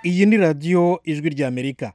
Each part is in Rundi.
iyi ni radiyo ijwi ry'amerika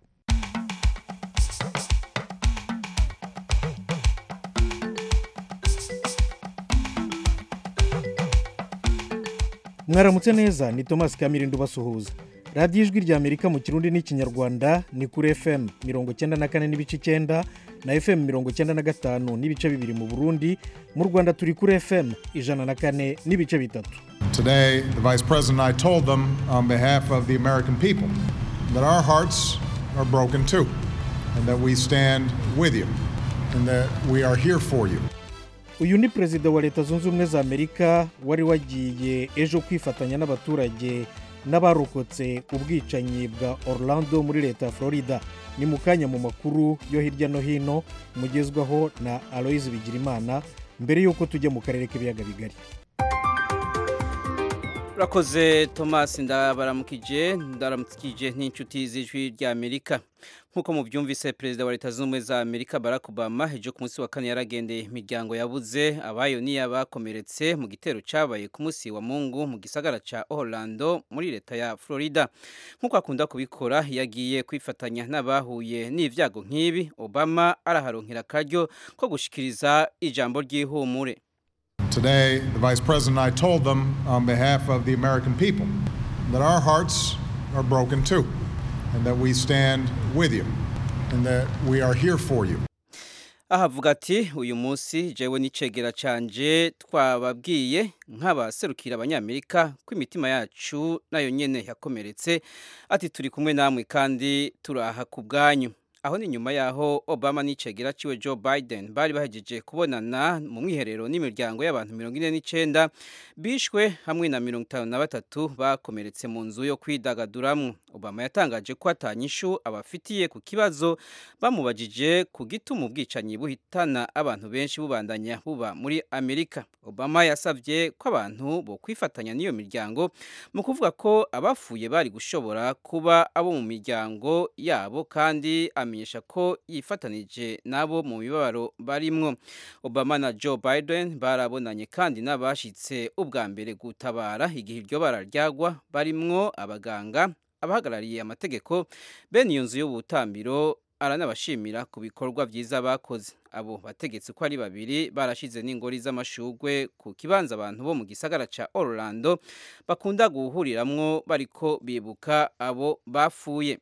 mwaramutse neza ni thomas kamirindo ubasuhuza radiyo ijwi ry'amerika mu kirundi n'ikinyarwanda ni kuri fm mirongo cyenda na kane n'ibice icyenda na fm mirongo cyenda na gatanu n'ibice bibiri mu burundi mu rwanda turi kuri fm ijana na kane n'ibice bitatu Today, the Vice President and I told them on behalf of the American people that our hearts are broken too, and that we stand with you, and that we are here for you. uyu ni perezida wa leta zunze ubumwe za amerika wari wagiye ejo kwifatanya n'abaturage n'abarokotse ubwicanyi bwa orlando muri leta ya florida ni mu kanya mu makuru yo hirya no hino mugezwaho na aloyizi bigirimana mbere y'uko tujya mu karere k'ibiyaga bigari urakoze thomas ndabaramukije ndaramukije n'inshuti z'ijwi ry'amerika nk'uko mubyumvise perezida wa leta zunze ubumwe za amerika barack obama ejo ku munsi wa kane yaragendeye imiryango yabuze abayo n'iy'abakomeretse mu gitero cyabaye ku munsi wa mungu mu gisagara cya orlando muri leta ya florida nk'uko akunda kubikora yagiye kwifatanya n'abahuye n'ibyago nk'ibi obama araharonkera akaryo ko gushikiriza ijambo ry'ihumure Today, the Vice President and I told them on behalf of the American people that our hearts are broken too, and that we stand with you, and that we are here for you. ahavuga ati uyu munsi jewe n'icegera canje twababwiye nk'abaserukira abanyamerika ko imitima yacu nayo nyene yakomeretse ati turi kumwe namwe kandi turaha ku bwanyu aho ni nyuma yaho obama n'icegera ciwe joe biden bari bahejeje kubonana mu mwiherero n'imiryango y'abantu mirongo ine n'icyenda bishwe hamwe na mirongo itanu na batatu bakomeretse mu nzu yo kwidagaduramwo obama yatangaje ko atanyishu abafitiye ku kibazo bamubajije ku gituma ubwicanyi buhitana abantu benshi bubandanya buba muri amerika obama yasabye ko abantu bo kwifatanya n'iyo miryango mu kuvuga ko abafuye bari gushobora kuba abo mu miryango yabo kandi amenyesha ko yifatanije nabo mu mibabaro barimwo obama na joe biden barabonanye kandi n'abashitse ubwa mbere gutabara igihe iryo bara ryagwa barimwo abaganga abahagarariye amategeko bene iyo nzu y'ubutambiro aranabashimira ku bikorwa byiza bakoze abo bategetsi ko ari babiri barashize n'ingori z'amashugwe ku kibanza abantu bo mu gisagara ca orlando bakunda guhuriramwo bariko bibuka abo bafuye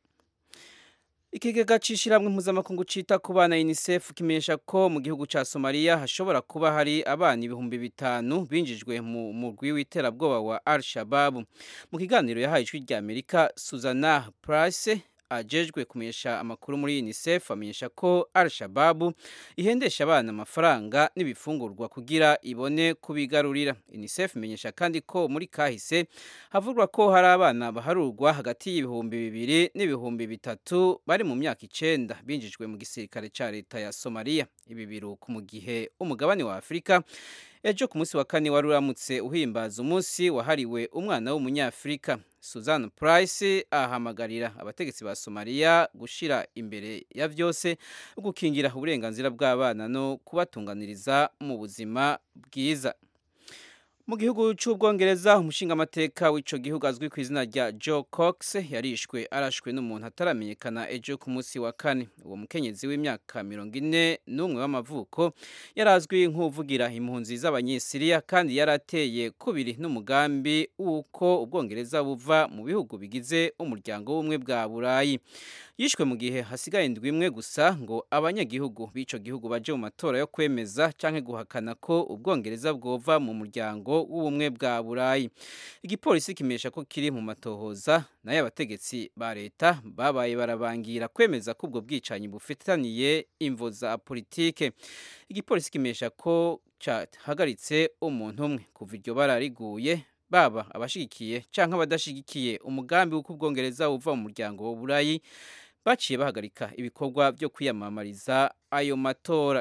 ikigega c'ishiramwe mpuzamakungu cita ku bana unicef kimenyesha ko mu gihugu ca somaliya hashobora kuba hari abana ibihumbi bitanu binjijwe mu murwi w'iterabwoba wa al shababu mu kiganiro yahaye ijwi rya amerika suzana price ajejwe kumenyesha amakuru muri unicef amenyesha ko al shababu ihendesha abana amafaranga n'ibifungurwa kugira ibone kubigarurira unicef imenyesha kandi ko muri kahise havugwa ko hari abana baharurwa hagati y'ibihumbi bibiri n'ibihumbi bitatu bari mu myaka icenda binjijwe mu gisirikare ca leta ya somaliya ibi biruka mu gihe umugabane wa afurika ejo ku munsi wa kane wari uramutse uhimbaza umunsi wahariwe umwana w'umunyafurika Susan Price ahamagarira abategetsi ba Somalia gushira imbere ya vyose gukingira uburenganzira bw'abana no kubatunganiriza mu buzima bwiza mu gihugu cy'ubwongereza umushingamateka w'ico gihugu azwi ku izina rya Joe Cox yarishwe arashwe n'umuntu ataramenyekana ejo ku munsi wa kane uwo mukenyezi w'imyaka mirongo ine n'umwe w'amavuko yari azwi nk'uvugira impunzi z'abanyesiriya kandi yari ateye kubiri n'umugambi w'uko ubwongereza buva mu bihugu bigize umuryango w'ubumwe bwa burayi yishwe mu gihe hasigaye indwi imwe gusa ngo abanyagihugu b'ico gihugu baje mu matora yo kwemeza canke guhakana ko ubwongereza bwova mu muryango w'ubumwe bwa burayi igipolisi kimenyesha ko kiri mu matohoza nayo abategetsi ba leta babaye barabangira kwemeza ko ubwo bwicanyi bufitaniye imvo za politike igipolisi kimenyesha ko cyahagaritse umuntu umwe kuva iryo bara riguye baba abashigikiye canke abadashigikiye umugambi w'uko ubwongereza buva mu muryango wa burayi baciye bahagarika ibikorwa byo kwiyamamariza ayo matora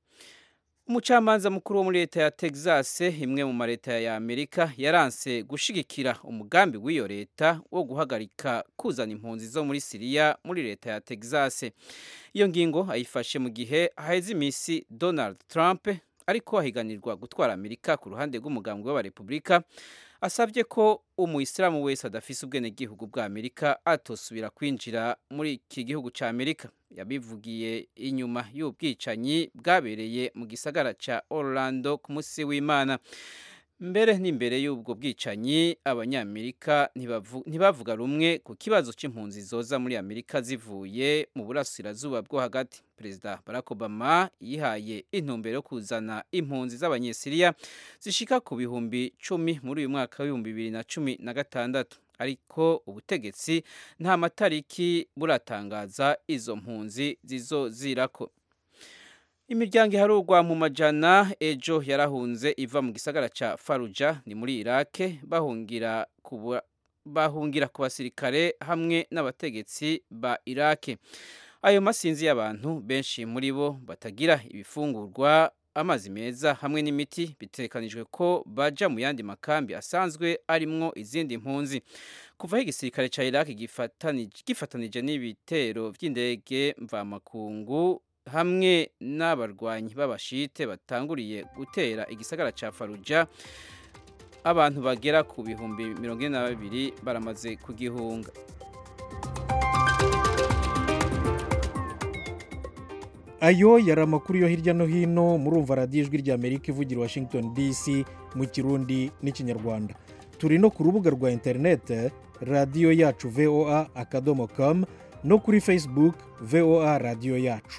umucamanza mukuru wo muri leta ya texas imwe mu maleta ya amerika yaranse gushigikira umugambi w'iyo leta wo guhagarika kuzana impunzi zo muri siriya muri leta ya texas iyo ngingo ayifashe mu gihe haheze iminsi donald trump ariko ahiganirwa gutwara amerika ku ruhande rw'umugambwe w'abarepubulika asabye ko umuyisilamu wese adafise ubwenegihugu bwa amerika atosubira kwinjira muri iki gihugu cya amerika yabivugiye inyuma y'ubwicanyi bwabereye mu gisagara cya orlando ku munsi w'imana mbere n'imbere y'ubwo bwicanyi abanyamerika ntibavuga rumwe ku kibazo cy'impunzi zoza muri amerika zivuye mu burasirazuba bwo hagati perezida barack obama yihaye intumbero yo kuzana impunzi z'abanyesiriya zishika ku bihumbi cumi muri uyu mwaka w'ibihumbi bibiri na cumi na gatandatu ariko ubutegetsi nta matariki buratangaza izo mpunzi zizozirako imiryango iharurwa mu majana ejo yarahunze iva mu gisagara cya faruja ni muri irake bahungira ku bahungira ku basirikare hamwe n'abategetsi ba irake ayo masinzi y'abantu benshi muri bo batagira ibifungurwa amazi meza hamwe n'imiti bitekanijwe ko baja mu yandi makambi asanzwe arimwo izindi mpunzi kuva aho igisirikare cya iraki gifatanije n'ibitero by'indege mvamakungu hamwe n'abarwanyi b'abashite batanguriye gutera igisagara cya faruja abantu bagera ku bihumbi mirongo ine na babiri baramaze kugihunga ayo yari amakuru yo hirya no hino murumva radiyo ijwi ry'amerika ivugira washington dc mu kirundi n'ikinyarwanda turi no ku rubuga rwa interinete radiyo yacu voa akadomo kamu no kuri facebook voa radiyo yacu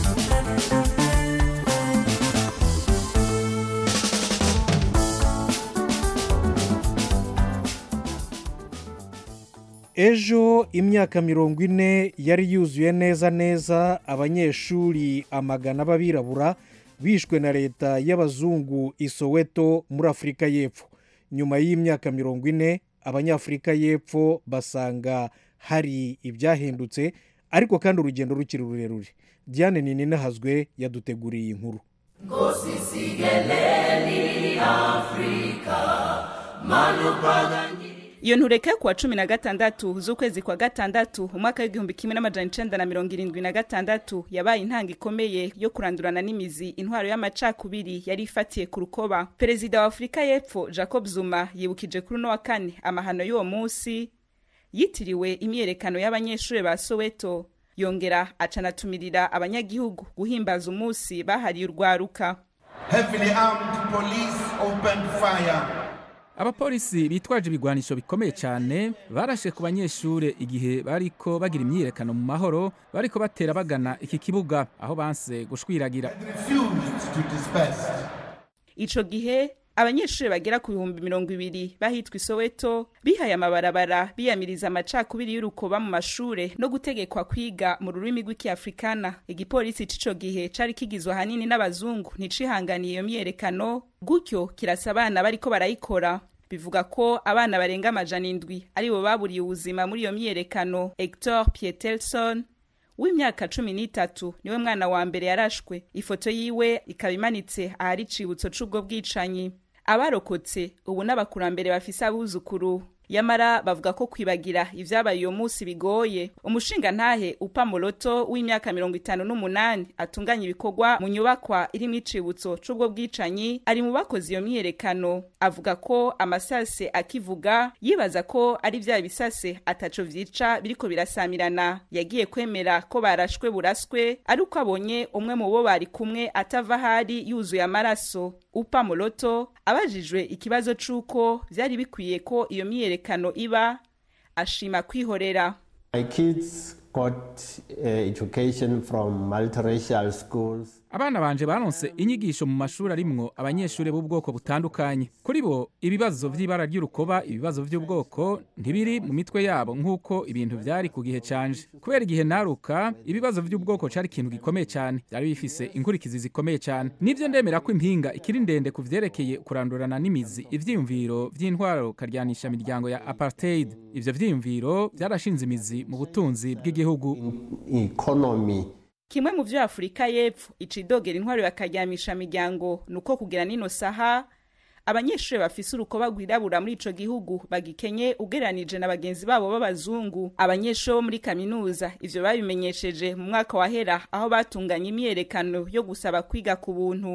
ejo imyaka mirongo ine yari yuzuye neza neza abanyeshuri amagana b'abirabura bishwe na leta y'abazungu isoweto muri afurika y'epfo nyuma y'imyaka mirongo ine abanyafurika y'epfo basanga hari ibyahindutse ariko kandi urugendo rukiri rurerure diane nini nahazwe yaduteguriye iyi nkuru iyo ntureka kuwa cumi na gatandatu z'ukwezi kwa gatandatu umwaka w'igihumbi kimwe n'amajana icenda na mirongo irindwi na gatandatu yabaye intanga ikomeye yo kurandurana n'imizi intwaro y'amacakubiri yari ifatiye ku rukoba perezida wa afurika y'epfo jacob zuma yibukije kuri uno wa kane amahano y'uwo munsi yitiriwe imyiyerekano y'abanyeshuri ba soweto yongera acanatumirira abanyagihugu guhimbaza umunsi bahariye urwaruka Heavily armed police opened fire abapolisi bitwaje ibigwanisho bikomeye cyane barashe ku banyeshure igihe bariko bagira imyiyerekano mu mahoro bariko batera bagana iki kibuga aho banse gushwiragira refused to disperse. ico gihe abanyeshuri bagera ku bihumbi mirongo ibiri bahitwa isoweto bihaye amabarabara biyamiriza amacakubiri y'urukoba mu mashure no gutegekwa kwiga mu rurimi rw'ikiafrikana igipolisi c'ico gihe cari kigizwe ahanini n'abazungu nticihanganiye iyo myiyerekano gutyo kirasa abana bariko barayikora bivuga ko abana barenga amajana indwi aribo baburiye ubuzima muri iyo myiyerekano hector pietelson w'imyaka cumi n'itatu niwe mwana wa mbere yarashwe ifoto yiwe ikaba imanitse ahari icibutso c'ubwo bwicanyi abarokotse ubu n'abakurambere bafise abuzukuru yamara bavuga ko kwibagira ivyabaye uyo munsi bigoye umushinga ntahe upa moroto w'imyaka mirongo itanu n'umunani atunganya ibikorwa mu nyubakwa irimwo icibutso c'ubwo bwicanyi ari mu bakoze iyo myiyerekano avuga ko amasase akivuga yibaza ko ari vya bisase ataco vyica biriko birasamirana yagiye kwemera ko barashwe buraswe ari uko abonye umwe mu bo bari kumwe atava ahari yuzuye amaraso upa moroto abajijwe ikibazo c'uko vyari bikwiye ko iyo myiyerekano iba ashima kwihorera My kids got uh, education from multiracial schools. abana banje baronse inyigisho mu mashuri arimwo abanyeshuri b'ubwoko butandukanye kuri bo ibibazo vy'ibara ry'urukoba ibibazo vy'ubwoko ntibiri mu mitwe yabo nk'uko ibintu vyari ku gihe canje kubera igihe naruka ibibazo vy'ubwoko cari ikintu gikomeye cyane vyari bifise inkurikizi zikomeye cyane nivyo ndemera ko impinga ikiri ndende ku vyerekeye kurandurana n'imizi ivyiyumviro vy'intwaro karyanisha miryango ya apartheid ivyo vyiyumviro vyarashinze imizi mu butunzi bw'igihugu Economy. kimwe mu vyo afurika y'epfo icidogera intwaro yakaryamisha miryango ni uko kugira nino saha abanyeshuri bafise urukoba rwirabura muri ico gihugu bagikenye ugereranije na bagenzi babo b'abazungu abanyeshuri bo muri kaminuza ivyo babimenyesheje mu mwaka wahera aho batunganya imyiyerekano yo gusaba kwiga ku buntu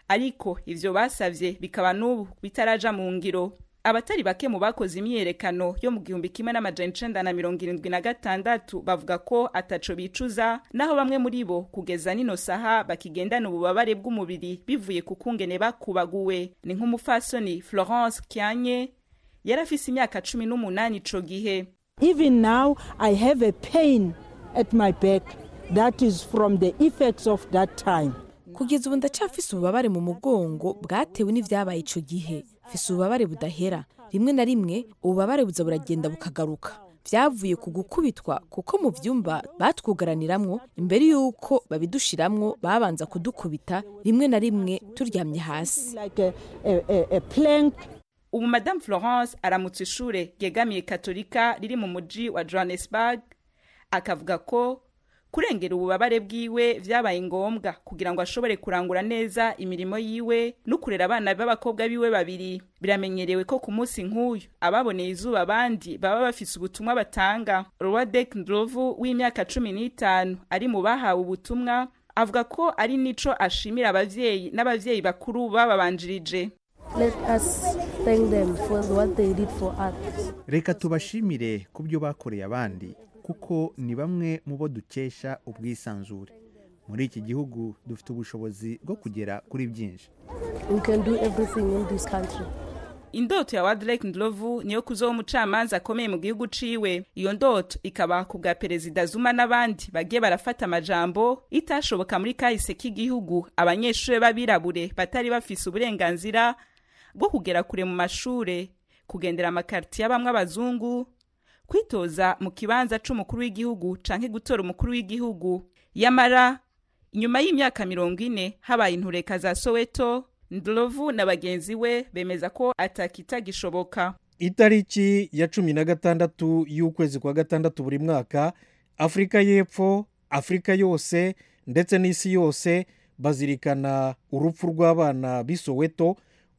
ariko ivyo basavye bikaba n'ubu bitaraja mu ngiro abatari bake mu bakoze imyiyerekano yo mu gihumbi kimwe n'amajana icenda na mirongo irindwi na gatandatu bavuga ko ataco bicuza naho bamwe muri bo kugeza nino saha bakigendana ububabare bw'umubiri bivuye ku kungene bakubaguwe ni nk'umufasoni florence kyanye yari afise imyaka cumi n'umunani ico gihe Even now, I have a pain at my back that is from the effects of that time. kugeza ubu ndacafise ububabare mu mugongo bwatewe n'ivyabaye ico gihe mfise ububabare budahera rimwe na rimwe ububabare buza buragenda bukagaruka vyavuye ku gukubitwa kuko mu vyumba batwugaraniramwo imbere y'uko babidushiramwo babanza kudukubita rimwe na rimwe turyamye hasi Like a, a, a, a plank ubu madame florence aramutse ishure ryegamiye katolika riri mu muji wa johannesburg akavuga ko kurengera ububabare bwiwe vyabaye ngombwa kugira ngo ashobore kurangura neza imirimo yiwe no kurera abana b'abakobwa biwe babiri biramenyerewe ko ku munsi nk'uyu ababoneye izuba abandi baba bafise ubutumwa batanga rowadek ndrovu w'imyaka cumi n'itanu ari mu bahawe ubutumwa avuga ko ari nico ashimira abavyeyi n'abavyeyi bakuru bababanjirije Let us thank them for what they did for us. reka tubashimire ku byo bakoreye abandi kuko ni bamwe mu bo dukesha ubwisanzure muri iki gihugu dufite ubushobozi bwo kugera kuri byinshi We can do everything in this country. indoto ya wadrek ndlovu niyo kuzoba umucamanza akomeye mu gihugu ciwe iyo ndoto ikaba ku bwa perezida zuma n'abandi bagiye barafata amajambo itashoboka muri kahise k'igihugu abanyeshuri b'abirabure batari bafise uburenganzira bwo kugera kure mu mashure kugendera amakaritiye abamwe abazungu kwitoza mu kibanza c'umukuru w'igihugu canke gutora umukuru w'igihugu yamara inyuma y'imyaka mirongo ine habaye intureka za soweto ndlovu na bagenzi we bemeza ko atakitagishoboka itariki ya cumi na gatandatu y'ukwezi kwa gatandatu buri mwaka afurika y'epfo afurika yose ndetse n'isi yose bazirikana urupfu rw'abana b'i soweto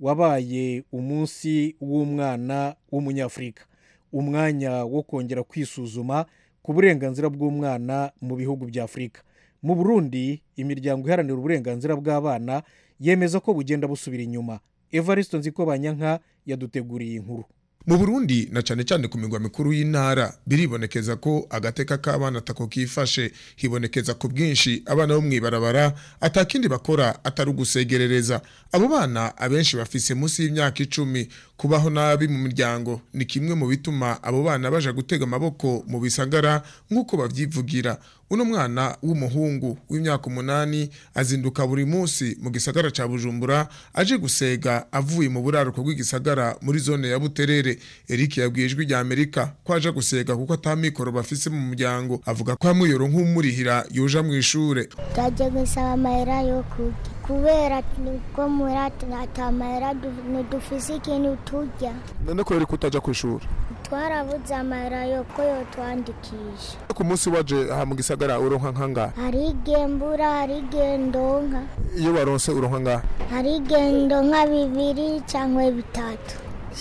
wabaye umunsi w'umwana w'umunyafurika umwanya wo kongera kwisuzuma ku burenganzira bw'umwana mu bihugu bya afurika mu burundi imiryango iharanira uburenganzira bw'abana yemeza ko bugenda busubira inyuma evariste nziko banyanka yaduteguriye inkuru mu burundi na cyane cyane ku migwa mikuru y'intara biribonekeza ko agateka k'abana atako kifashe hibonekeza ku bwinshi abana bo mw'ibarabara atakindi bakora atari ugusegerereza abo bana abenshi bafise munsi y'imyaka icumi kubaho nabi mu miryango ni kimwe mu bituma abo bana baja gutega amaboko mu bisagara nk'uko babyivugira uno mwana w'umuhungu w'imyaka umunani azinduka buri munsi mu gisagara ca bujumbura aje gusega avuye mu buraruko bw'igisagara muri zone ya buterere eric yabwiye ijwi rya amerika ko aje gusega kuko atamikoro bafise mu muryango avuga ko amwiyoro nk'umurihira yoja mu ishure twaje gusaba amahera yo kurya kubera nibwo muri ata mahera ntidufise ikintu turya none kubera ko utaja ku ishuri twarabuze amahera yo ko yotwandikisha ku munsi waje aha mu gisagara uronka nkanga hari igembura hari igendonka iyo waronse uronka ngaha hari igendonka bibiri cyangwa bitatu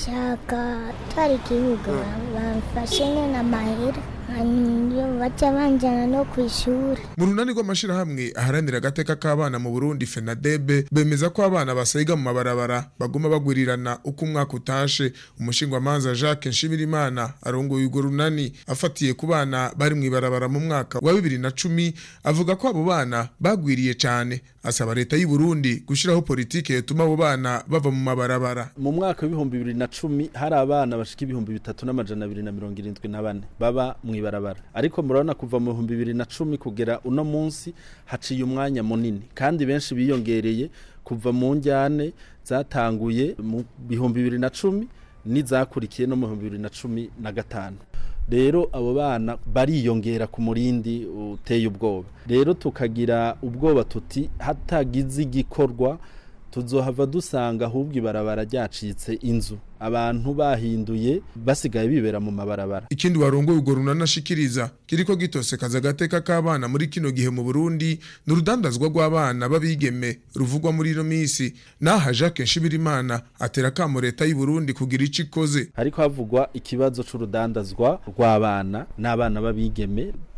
shaka twari ikibuga bamfashe nyine amahera hanyuma baca banjyana no ku ishuri mu runani rw'amashyirahamwe aharanira agateka k'abana mu burundi fenadebe bemeza ko abana basega mu mabarabara baguma bagwirirana uko umwaka utashe umushingwamanza jacques nshimirimana arongoye urwo runani afatiye ku bana bari mu ibarabara mu mwaka wa bibiri na cumi avuga ko abo bana bagwiriye cyane asaba leta y'u Burundi gushyiraho politiki yatuma abo bana bava mu mabarabara mu mwaka w'ibihumbi bibiri na cumi hari abana bashika ibihumbi bitatu n'amajana abiri na mirongo irindwi na bane baba mu ibarabara ariko murabona kuva mu bihumbi bibiri na cumi kugera uno munsi haciye umwanya munini kandi benshi biyongereye kuva mu njyane zatanguye mu bihumbi bibiri na cumi n'izakurikiye no mu bihumbi bibiri na cumi na gatanu rero abo bana bariyongera ku murindi uteye ubwoba rero tukagira ubwoba tuti hatagize igikorwa tuzohava dusanga ahubwo ibarabara ryacitse inzu abantu bahinduye basigaye bibera mu mabarabara ikindi warongoye urwo runanashikiriza kiriko gitosekaza agateka k'abana muri kino gihe mu Burundi ni urudandazwa rw'abana b'abigeme ruvugwa muri ino minsi naha Jacques Nshibirimana atera kamo leta y'u Burundi kugira ico ikoze hariko havugwa ikibazo c'urudandazwa rw'abana n'abana b'abigeme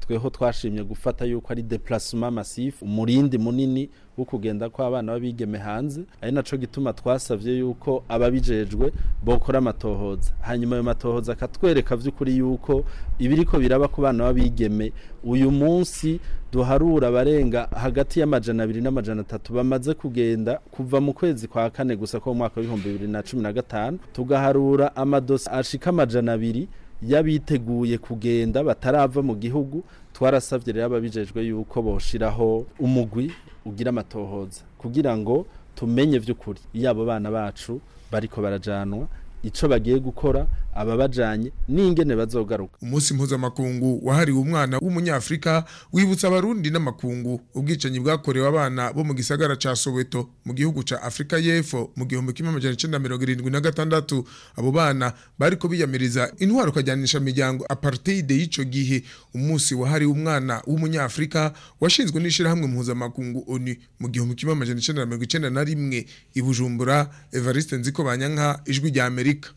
tweho twashimye gufata yuko ari déplacement massif umurindi munini wo kugenda ko abana babigeme hanze ari naco gituma twasavye yuko ababijejwe bokora amatohoza hanyuma ayo matohoza akatwereka vy'ukuri yuko ibiriko biraba ku bana babigeme uyu munsi duharura abarenga hagati y'amajana abiri n'amajana atatu bamaze kugenda kuva mu kwezi kwa kane gusa ko mu mwaka w'ibihumbi bibiri na cumi na gatanu tugaharura amadosi ashika amajana abiri y'abiteguye kugenda batarava mu gihugu twarasabye rero ababijejwe yuko boshiraho umugwi ugira amatohoza kugira ngo tumenye vy'ukuri iyo abo bana bacu bariko barajanwa ico bagiye gukora ababajanye n'ingene bazogaruka umunsi mpuzamakungu wahariwe umwana w'umunyafrika wibutsa abarundi n'amakungu ubwicanyi bwakorewe abana bo mu gisagara ca Soweto mu gihugu ca Afrika y'Epfo mu gihumbi kimwe amajana icenda mirongo irindwi na gatandatu abo bana bariko biyamiriza intwaro kajyanisha miryango apartheid y'ico gihe umunsi wahariwe umwana w'umunyafrika washinzwe n'ishirahamwe mpuzamakungu ONU mu gihumbi kimwe amajana icenda mirongo icenda na rimwe i Bujumbura Evariste Nziko Banyanka ijwi rya Amerika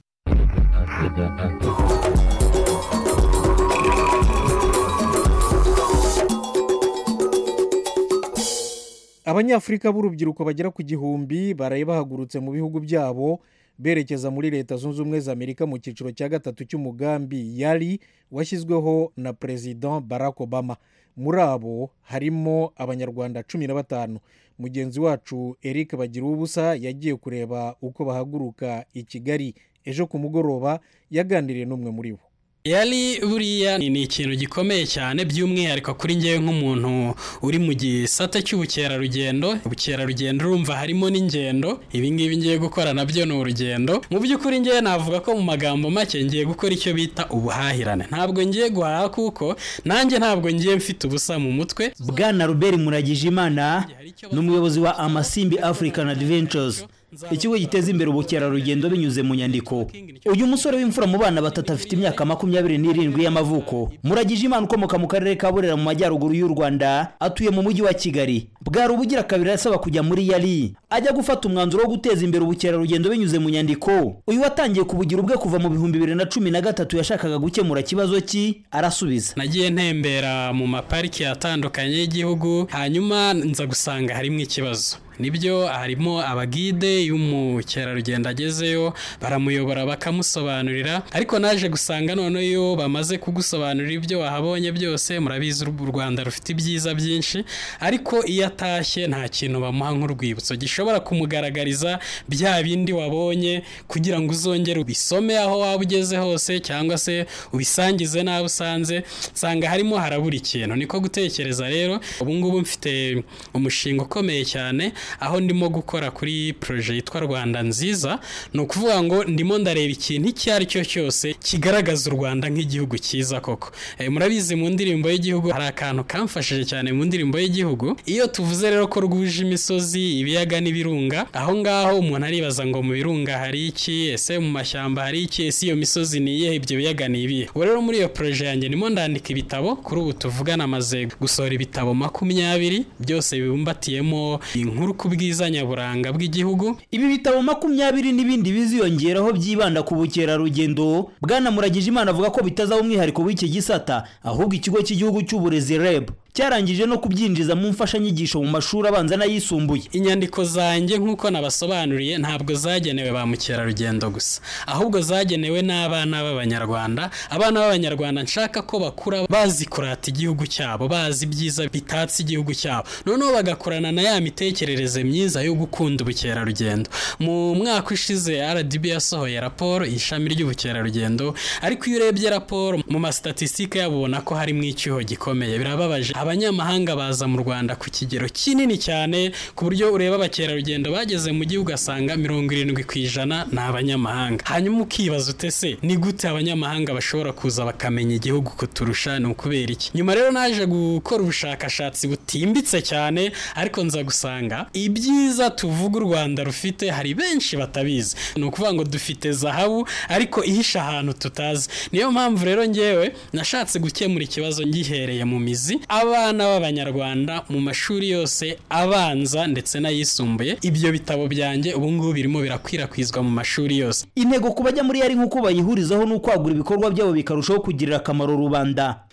abanyafurika b'urubyiruko bagera ku gihumbi baraye bahagurutse mu bihugu byabo berekeza muri leta zunze ubumwe za amerika mu cyiciro cya gatatu cy'umugambi yari washyizweho na perezida barack obama muri abo harimo abanyarwanda cumi na batanu mugenzi wacu eric bagira ubusa yagiye kureba uko bahaguruka i kigali ejo ku mugoroba yaganiriye n'umwe muri bo yari buriya ni ikintu gikomeye cyane by'umwihariko kuri ngewe nk'umuntu uri mu gisata cy'ubukerarugendo ubukerarugendo urumva harimo n'ingendo ibi ngibi ngiye gukora nabyo ni urugendo mu by'ukuri ngewe navuga ko mu magambo make ngiye gukora icyo bita ubuhahirane ntabwo ngiye guhaha kuko nanjye ntabwo ngiye mfite ubusa mu mutwe bwana robert muragijimana ni umuyobozi wa amasimbi african adventures ikigo giteza imbere ubukerarugendo binyuze mu nyandiko uyu musore w'imfura mu bana batatu afite imyaka makumyabiri n'irindwi y'amavuko muragije imana ukomoka mu karere ka burera mu majyaruguru y'u rwanda atuye mu mujyi wa kigali bwari ubugira kabiri asaba kujya muri yari ajya gufata umwanzuro wo guteza imbere ubukerarugendo binyuze mu nyandiko uyu watangiye kubugira ubwe kuva mu bihumbi bibiri na cumi na gatatu yashakaga gukemura ikibazo ki arasubiza nagiye ntembera mu mapariki atandukanye y'igihugu hanyuma nza gusanga harimo ikibazo nibyo harimo abagide iyo umukerarugendo agezeyo baramuyobora bakamusobanurira ariko naje gusanga noneho iyo bamaze kugusobanurira ibyo wahabonye byose murabizi u rwanda rufite ibyiza byinshi ariko iyo atashye nta kintu bamuha nk'urwibutso gishobora kumugaragariza bya bindi wabonye kugira ngo uzongere ubisome aho waba ugeze hose cyangwa se ubisangize n'abo usanze nsanga harimo harabura ikintu niko gutekereza rero ubu ngubu mfite umushinga ukomeye cyane aho ndimo gukora kuri poroje yitwa rwanda nziza ni ukuvuga ngo ndimo ndareba ikintu icyo ari cyo cyose kigaragaza u rwanda nk'igihugu cyiza koko murabizi mu ndirimbo y'igihugu hari akantu kamfashije cyane mu ndirimbo y'igihugu iyo tuvuze rero ko rwuje imisozi ibiyaga n'ibirunga aho ngaho umuntu aribaza ngo mu birunga hari iki ese mu mashyamba hari iki ese iyo misozi ni iyihe ibyo biyaga ni ibihe ubu rero muri iyo poroje yanjye ndimo ndandika ibitabo kuri ubu tuvugana amaze gusohora ibitabo makumyabiri byose bibumbatiyemo inkuru ku bwiza nyaburanga bw'igihugu ibi bitabo makumyabiri n'ibindi biziyongeraho byibanda ku bukerarugendo bwana muragije imana avuga ko bitazaba umwihariko w'iki gisata ahubwo ikigo cy'igihugu cy'uburezi reb cyarangije no kubyinjiza mu mfashanyigisho mu mashuri abanza n'ayisumbuye inyandiko zanjye nk'uko nabasobanuriye ntabwo zagenewe ba mukerarugendo gusa ahubwo zagenewe n'abana b'abanyarwanda abana b'abanyarwanda nshaka ko bakura bazi kurata igihugu cyabo bazi ibyiza bitatse igihugu cyabo noneho bagakorana na ya mitekerereze myiza yo gukunda ubukerarugendo mu mwaka ushize rdb yasohoye raporo ishami ry'ubukerarugendo ariko iyo urebye raporo mu masitatisitike yabo ubona ko harimo icyuho gikomeye birababaje abanyamahanga baza mu rwanda ku kigero kinini cyane ku buryo ureba abakerarugendo bageze mu gihugu ugasanga mirongo irindwi ku ijana ni abanyamahanga hanyuma ukibaza utese ni gute abanyamahanga bashobora kuza bakamenya igihugu kuturusha ni ukubera iki nyuma rero naje gukora ubushakashatsi butimbitse cyane ariko nza gusanga ibyiza tuvuga u rwanda rufite hari benshi batabizi ni ukuvuga ngo dufite zahabu ariko ihisha ahantu tutazi niyo mpamvu rero ngewe nashatse gukemura ikibazo ngihereye mu mizi abana b'abanyarwanda mu mashuri yose abanza ndetse n'ayisumbuye ibyo bitabo byanjye ubu ngubu birimo birakwirakwizwa mu mashuri yose intego ku bajya muri yari nk'uko bayihurizaho ni ukwagura ibikorwa byabo bikarushaho kugirira akamaro rubanda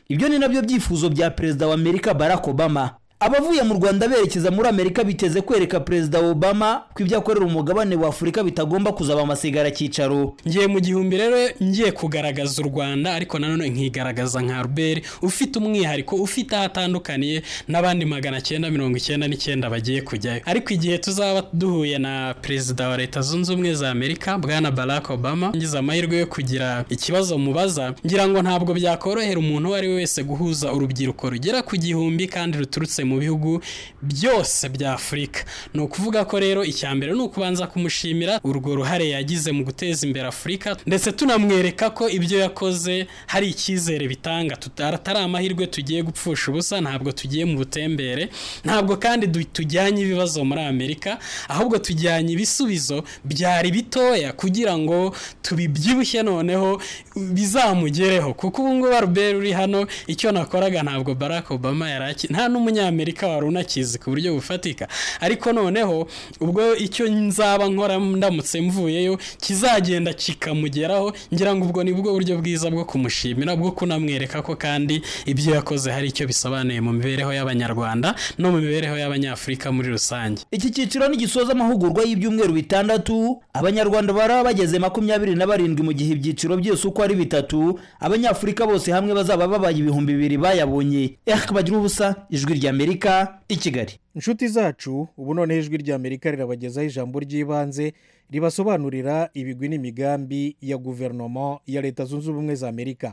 ibyo ni nabyo byifuzo bya perezida wa amerika barack obama abavuye mu rwanda berekeza muri amerika biteze kwereka perezida obama ko ibyo akorera umugabane wa afurika bitagomba kuzaba amasigara cyicaro ngiye mu gihumbi rero ngiye kugaragaza u rwanda ariko nanone nkigaragaza nka ruberi ufite umwihariko ufite aho atandukaniye n'abandi magana cyenda mirongo icyenda n'icyenda bagiye kujyayo ariko igihe tuzaba duhuye na perezida wa leta zunze ubumwe za amerika bwana barack obama ngize amahirwe yo kugira ikibazo mubaza ngira ngo ntabwo byakorohera umuntu uwo ari we wese guhuza urubyiruko rugera ku gihumbi kandi ruturutse mu bihugu byose bya afurika ni ukuvuga ko rero icya mbere ni ukubanza kumushimira urwo ruhare yagize mu guteza imbere afurika ndetse tunamwereka ko ibyo yakoze hari icyizere bitanga atari amahirwe tugiye gupfusha ubusa ntabwo tugiye mu butembere ntabwo kandi tujyanye ibibazo muri amerika ahubwo tujyanye ibisubizo byari bitoya kugira ngo tubibyibushye noneho bizamugereho kuko ubu ngubu aruberi uri hano icyo nakoraga ntabwo barack obama yari nta n'umunyamerika wari unakizi ku buryo bufatika ariko noneho ubwo icyo nzaba nkora ndamutse mvuyeyo kizagenda kikamugeraho ngira ngo ubwo ni bwo buryo bwiza bwo kumushimira bwo kunamwereka ko kandi ibyo yakoze hari icyo bisobanuye mu mibereho y'abanyarwanda no mu mibereho y'abanyafurika muri rusange iki cyiciro nigisoza amahugurwa y'ibyumweru bitandatu abanyarwanda baraba bageze makumyabiri na barindwi mu gihe ibyiciro byose uko ari bitatu abanyafurika bose hamwe bazaba babaye ibihumbi bibiri bayabonye bagira ubusa ijwi ry'amerika i kigali inshuti zacu ubu noneho ijwi ry'amerika rirabagezaho ijambo ry'ibanze ribasobanurira ibigwi n'imigambi ya guverinoma ya leta zunze ubumwe za amerika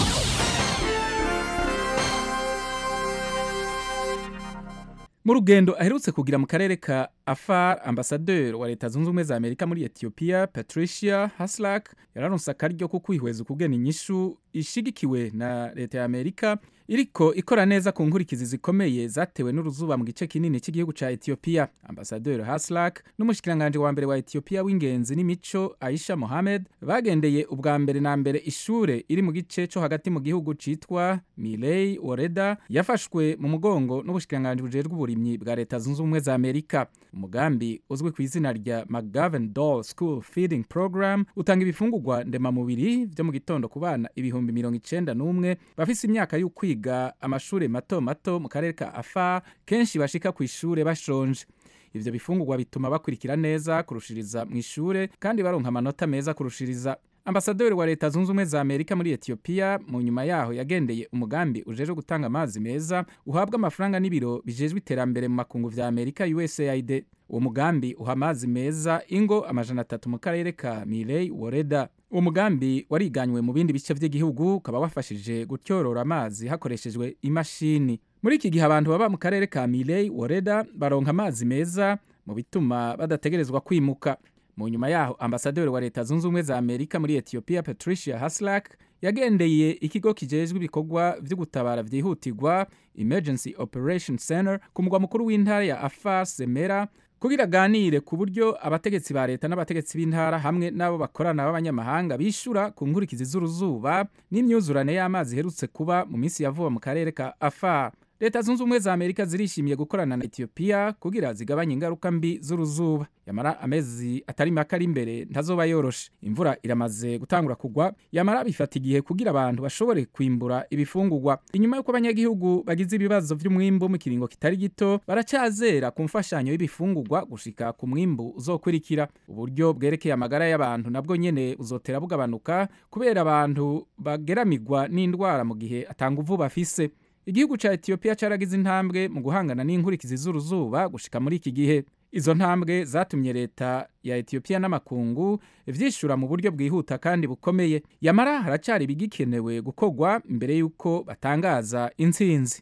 mu rugendo aherutse kugira mu karere ka afar ambasaderi wa leta zunze ubumwe za amerika muri etiyopiya patricia haslak yararonse akaryo ko kwihweza ukugena inyishu ishigikiwe na leta ya amerika iriko ikora neza ku nkurikizi zikomeye zatewe n'uruzuba mu gice kinini cy'igihugu cya etiyopiya ambasaderi haslak n'umushikiranganji wa mbere wa etiyopiya w'ingenzi n'imico aisha mohamed bagendeye ubwa mbere na mbere ishure iri mu gice cyo hagati mu gihugu citwa miley woreda yafashwe mu mugongo n'ubushikiranganji bujejwe uburimyi bwa leta zunze ubumwe za amerika umugambi uzwi ku izina rya mcgovern doll school feeding program utanga ibifungurwa ndemamubiri byo mu gitondo ku bana ibihumbi mirongo icenda n'umwe bafise imyaka y'ukwiga amashuri mato mato mu karere ka afa kenshi bashika ku ishure bashonje ivyo bifungurwa bituma bakurikira neza kurushiriza mu ishure kandi baronka amanota meza kurushiriza ambasaderi wa leta zunze ubumwe za amerika muri etiyopiya mu nyuma yaho yagendeye umugambi ujejwe gutanga amazi meza uhabwa amafaranga n'ibiro bijejwe iterambere mu makungu vya amerika usaid uwo mugambi uha amazi meza ingo amajana atatu mu karere ka miley woreda uwo mugambi wariganywe mu bindi bice by'igihugu ukaba wafashije gutyorora amazi hakoreshejwe imashini muri iki gihe abantu baba mu karere ka miley woreda baronka amazi meza mu bituma badategerezwa kwimuka mu nyuma yaho ambasaderi wa leta zunze ubumwe za amerika muri etiyopiya patricia haslak yagendeye ikigo kijejwe ibikorwa byo gutabara byihutirwa emergency operation center ku mugwa mukuru w'intara ya afar semera kugira aganire ku buryo abategetsi ba leta n'abategetsi b'intara hamwe n'abo bakorana b'abanyamahanga bishura ku nkurikizi z'uruzuba n'imyuzurane y'amazi iherutse kuba mu minsi ya vuba mu karere ka afar leta zunze ubumwe za amerika zirishimiye gukorana na etiyopiya kugira zigabanye ingaruka mbi z'uruzuba yamara amezi atari make ari imbere ntazoba yoroshe imvura iramaze gutangura kugwa yamara bifata igihe kugira abantu bashobore kwimbura ibifungurwa inyuma y'uko abanyagihugu bagize ibibazo by'umwimbu mu kiringo kitari gito baracyazera ku mfashanyo y'ibifungurwa gushika ku mwimbu uzokurikira uburyo bwerekeye amagara y'abantu nabwo nyene buzotera bugabanuka kubera abantu bageramigwa n'indwara mu gihe atanga uvu bafise igihugu cya etiyopiya cyaragize intambwe mu guhangana n'inkurikizi z'uruzuba gushika muri iki gihe izo ntambwe zatumye leta ya etiyopiya n'amakungu vyishura mu buryo bwihuta kandi bukomeye yamara haracyari ibigikenewe gukorwa mbere y'uko batangaza intsinzi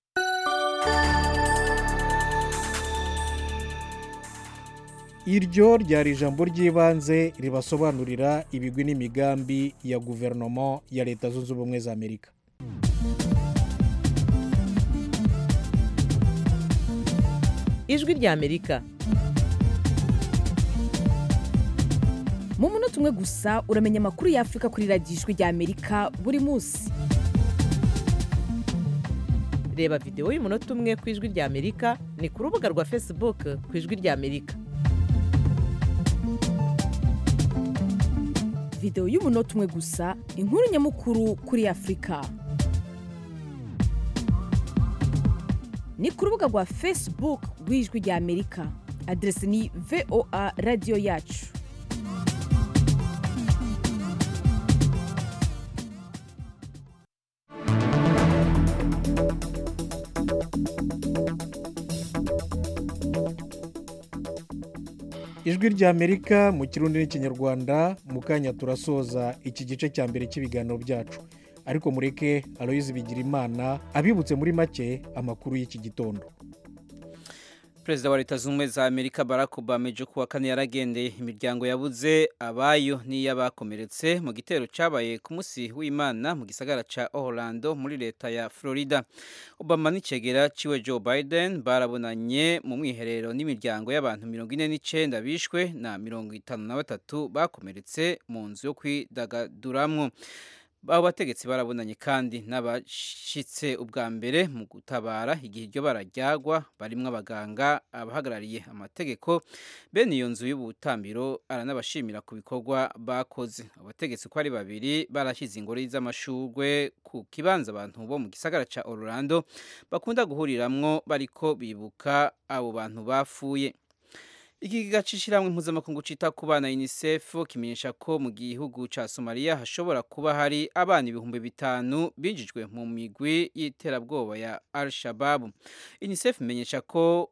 iryo ryari ijambo ry'ibanze ribasobanurira ibigwi n'imigambi ya guverinoma ya leta zunze ubumwe za amerika ijwi ry'amerika mu munota umwe gusa uramenya amakuru y'afurika kuri radiyo ijwi ry'amerika buri munsi reba videwo y'umunota umwe ku ijwi ry'amerika ni ku rubuga rwa facebook ku ijwi ry'amerika videwo y'umunota umwe gusa inkuru nyamukuru kuri afurika ni ku rubuga rwa facebook rw'ijwi rya amerika aderesi ni voa radiyo yacu ijwi rya amerika mu kirundi n'ikinyarwanda mu kanya turasoza iki gice cya mbere cy'ibiganiro byacu ariko mureke aloyizi bigira imana abibutse muri make amakuru y'iki gitondo perezida wa leta zunze ubumwe za amerika barack obama ejo kuwa kane yaragendeye imiryango yabuze abayo n'iy'abakomeretse mu gitero cyabaye ku munsi w'imana mu gisagara cya orlando muri leta ya florida obama n'icegera ciwe joe biden barabonanye mu mwiherero n'imiryango y'abantu mirongo ine n'icyenda bishwe na mirongo itanu na batatu bakomeretse mu nzu yo kwidagaduramwo abo bategetsi barabonanye kandi n'abashyitse ubwa mbere mu gutabara igihe iryo barajyagwa barimo abaganga abahagarariye amategeko bene iyo nzu y'ubutambiro aranabashimira ku bikorwa bakoze abategetsi uko ari babiri barashyize ingori z'amashurwe ku kibanza abantu bo mu gisagara cya orlando bakunda guhuriramwo bariko bibuka abo bantu bapfuye ikigega c'ishyirahamwe mpuzamakungu cita ku bana unicef kimenyesha ko mu gihugu ca somaliya hashobora kuba hari abana ibihumbi bitanu binjijwe mu migwi y'iterabwoba ya al shababu unicef imenyesha ko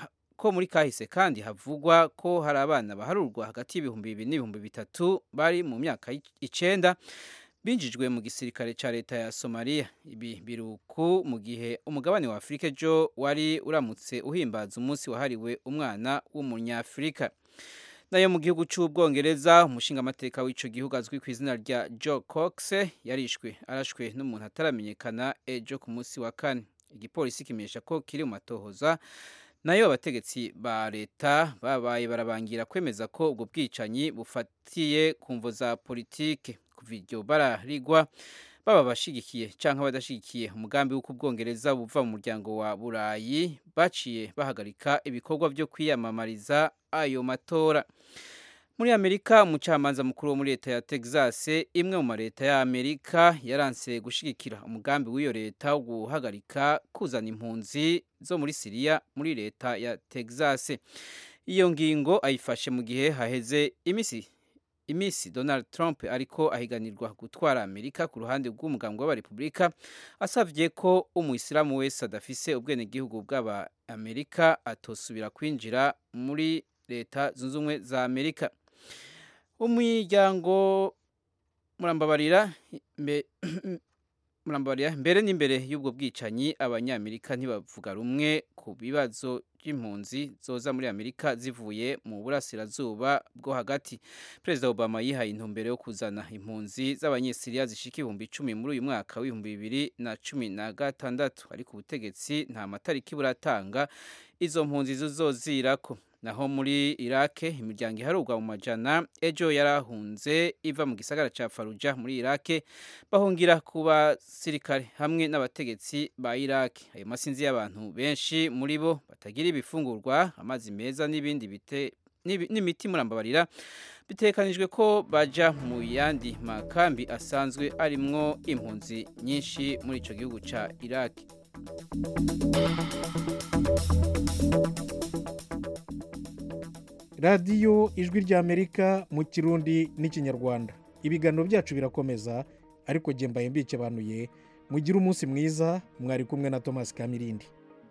ko muri kahise kandi havugwa ko hari abana baharurwa hagati y'ibihumbi bibiri n'ibihumbi bitatu bari mu myaka icenda binjijwe mu gisirikare cya leta ya somaliya ibi biruku mu gihe umugabane wa afurika ejo wari uramutse uhimbaza umunsi wahariwe umwana w'umunyafurika nayo mu gihugu cy'ubwongereza umushingamateka w'icyo gihugu azwi ku izina rya joe cox yarishwe arashwe n'umuntu ataramenyekana ejo ku munsi wa kane igipolisi kimenyesha ko kiri mu matohoza nayo abategetsi ba leta babaye barabangira kwemeza ko ubwo bwicanyi bufatiye ku mvo za politike kuva iryo bararigwa baba abashigikiye cyangwa abadashyigikiye umugambi w'uko ubwongereza buva mu muryango wa burayi baciye bahagarika ibikorwa byo kwiyamamariza ayo matora muri amerika umucamanza mukuru wo muri leta ya texas imwe mu maleta ya amerika yaranse gushyigikira umugambi w'iyo leta wo guhagarika kuzana impunzi zo muri siriya muri leta ya texas iyo ngingo ayifashe mu gihe haheze iminsi iminsi donald trump ariko ahiganirwa gutwara amerika ku ruhande rw'umugambi w'abarepubulika asabye ko umuyisilamu wese adafise ubwenegihugu bw'aba amerika atosubira kwinjira muri leta zunze ubumwe za amerika umuryango murambabarira murambabarira mbere n'imbere y'ubwo bwicanyi abanyamerika ntibavuga rumwe ku bibazo by'impunzi zoza muri amerika zivuye mu burasirazuba bwo hagati perezida obama yihaye intumbero yo kuzana impunzi z'abanyesiriya zishika ibihumbi icumi muri uyu mwaka w'ibihumbi bibiri na cumi na gatandatu ariko ubutegetsi nta matariki buratanga izo mpunzi zizozirako naho muri irake imiryango iharurwa mu majana ejo yarahunze iva mu gisagara cya faruja muri irake bahungira ku basirikare hamwe n'abategetsi ba irake ayo masinzi y'abantu benshi muri bo batagira ibifungurwa amazi meza n'ibindi bite n'imiti murambabarira bitekanijwe ko baja mu yandi makambi asanzwe arimwo impunzi nyinshi muri icyo gihugu cya irake radiyo ijwi ry'amerika mu kirundi n'ikinyarwanda ibiganiro byacu birakomeza ariko mbaye mbikebanuye mugire umunsi mwiza mwari kumwe na thomas kamirindi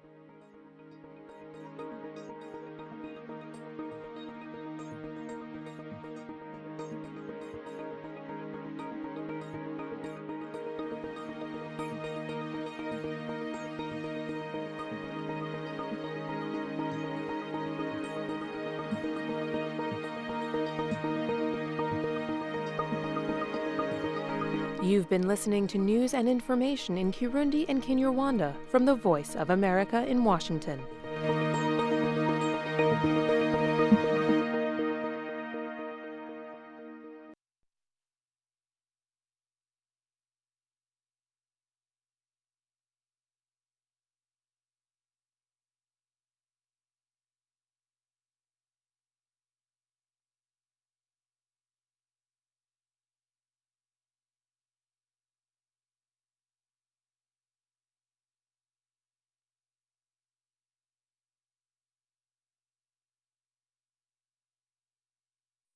You've been listening to news and information in Kirundi and Kinyarwanda from the Voice of America in Washington.